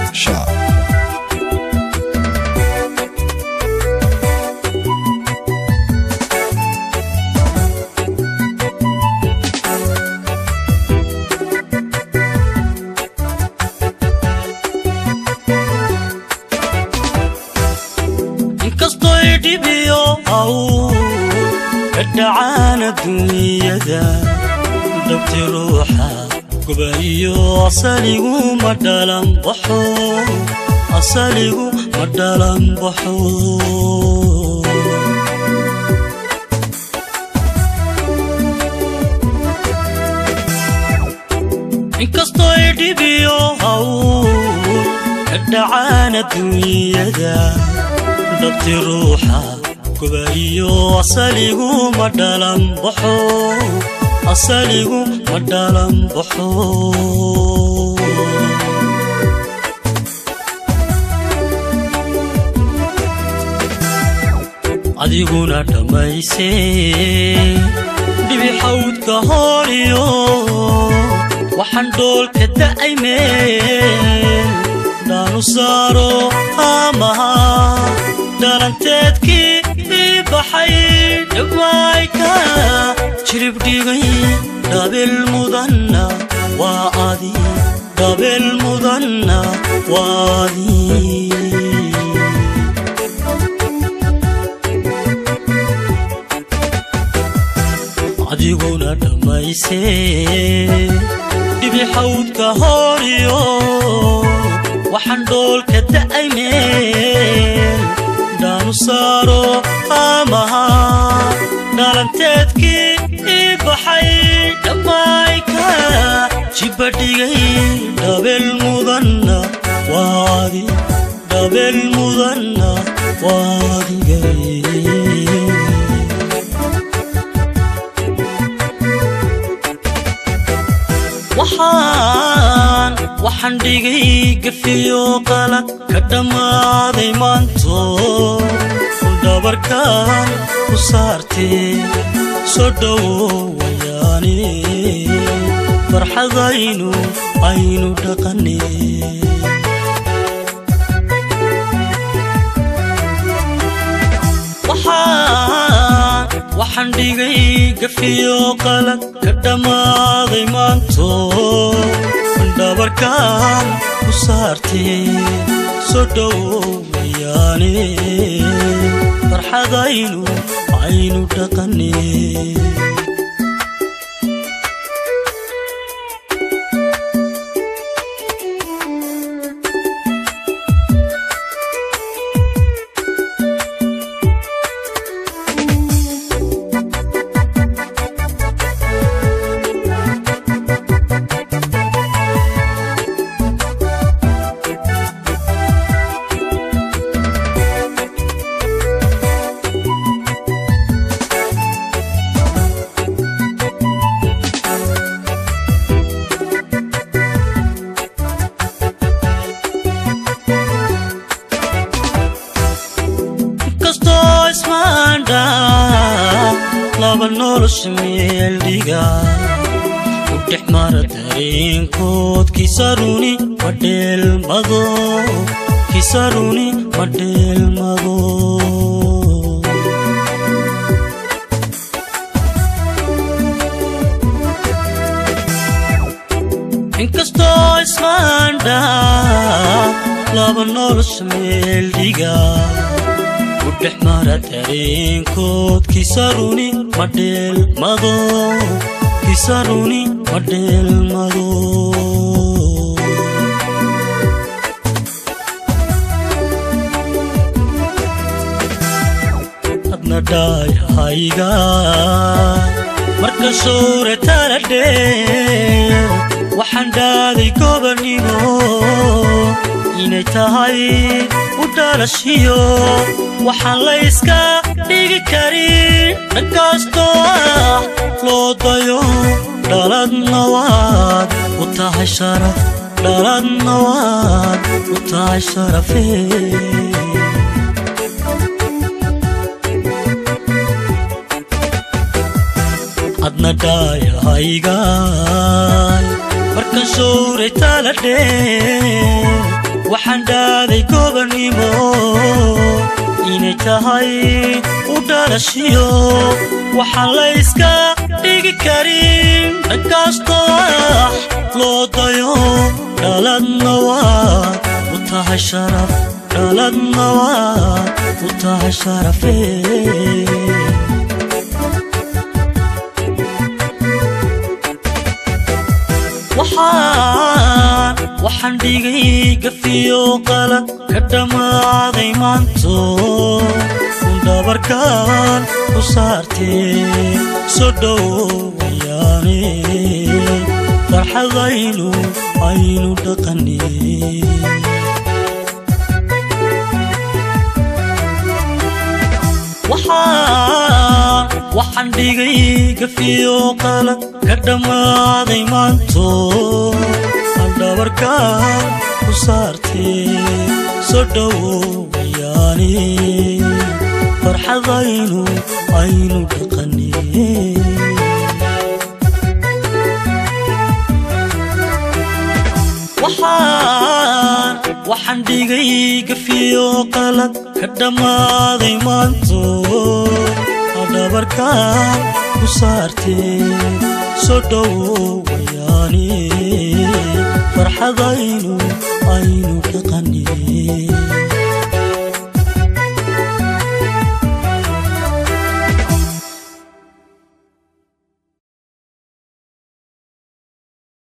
shacab inkastoy dhibiyo aw kadhacaan adduunyada dhabti ruuxa gubayo asaligu ma dhalan baxo asaligu ma dhalan baxo inkastoy dhibiyo aw kadhacaan adduunyada dhabti ruuxa gubayo asaligu ma dhalan baxo asaligu ma dhalan baxo adiguna dhammayse dhibi xawdka hooriyo waxaan dhoolka da'ay meel dhaanu saaro amaha dhalanteedkii ii baxay dhawayka jirib dhigay dhabel mudanna waa adi dhabel mudanna waa adi adiguna dhammayse dhibi xawdka hooriyo waxaan dhoolka da'ay meel dhaanu saaro amaha dhalanteedkii ii baxay dhammayka jibbadhigay dhabel mudanna waadi dhabel mudanna waadigay waxaan waxaan dhigay gafiyo qalad ka dhammaaday maanto dhabarkan ku saartee soo dhowo wayaane farxadaynu aynu dhaqane waxaan waxaan dhigay gafiyo qalad ka dhammaaday maanto dhabarkan ku saartee soo dhowo wayaane farxadaynu aynu dhaqane kastoo ismaandha laba nolosha meeldhiga u dhex mara dareenkood kisaruni madheelmado kisaruni madheelmado inkastoo ismaandha laba nolosha meeldhiga u dhex mara dareenkood kisaruni madheelmado kisaruni madheelmado adna dhaayhayga marka showre tala dheer waxaan dhaaday gobonnimo inay tahay u dhalashiyo waxaan layska dhigi karin dhankastoo ah loo dayo dhaladna waad u tahay sharaf dhaladna waad u tahay sharafee adna dhaayahaygaay markan showray tala dheer waxaan dhaaday gobonnimo inay tahay u dhalashiyo waxaan layska dhigi karin dhankastoo ah loo dayo dhaladna waad u tahay sharaf dhaladna waad u tahay sharafee waxaan dhigay gafiyo qalad ka dhammaaday maanto un dhabarkaan ku saartee soo dhowayaane farxadaynu aynu dhaqane waxaan dhigay gafiyo qalad ka dhammaaday maanto aan dhabarkaan ku saartee soo dhowowayaane farxadaynu aynu dhaqane waxaan dhigay gafiyo qalad ka dhammaaday maanto dhabarkaan ku saartee soo dhowowayaane farxadaynu aynu dhaqane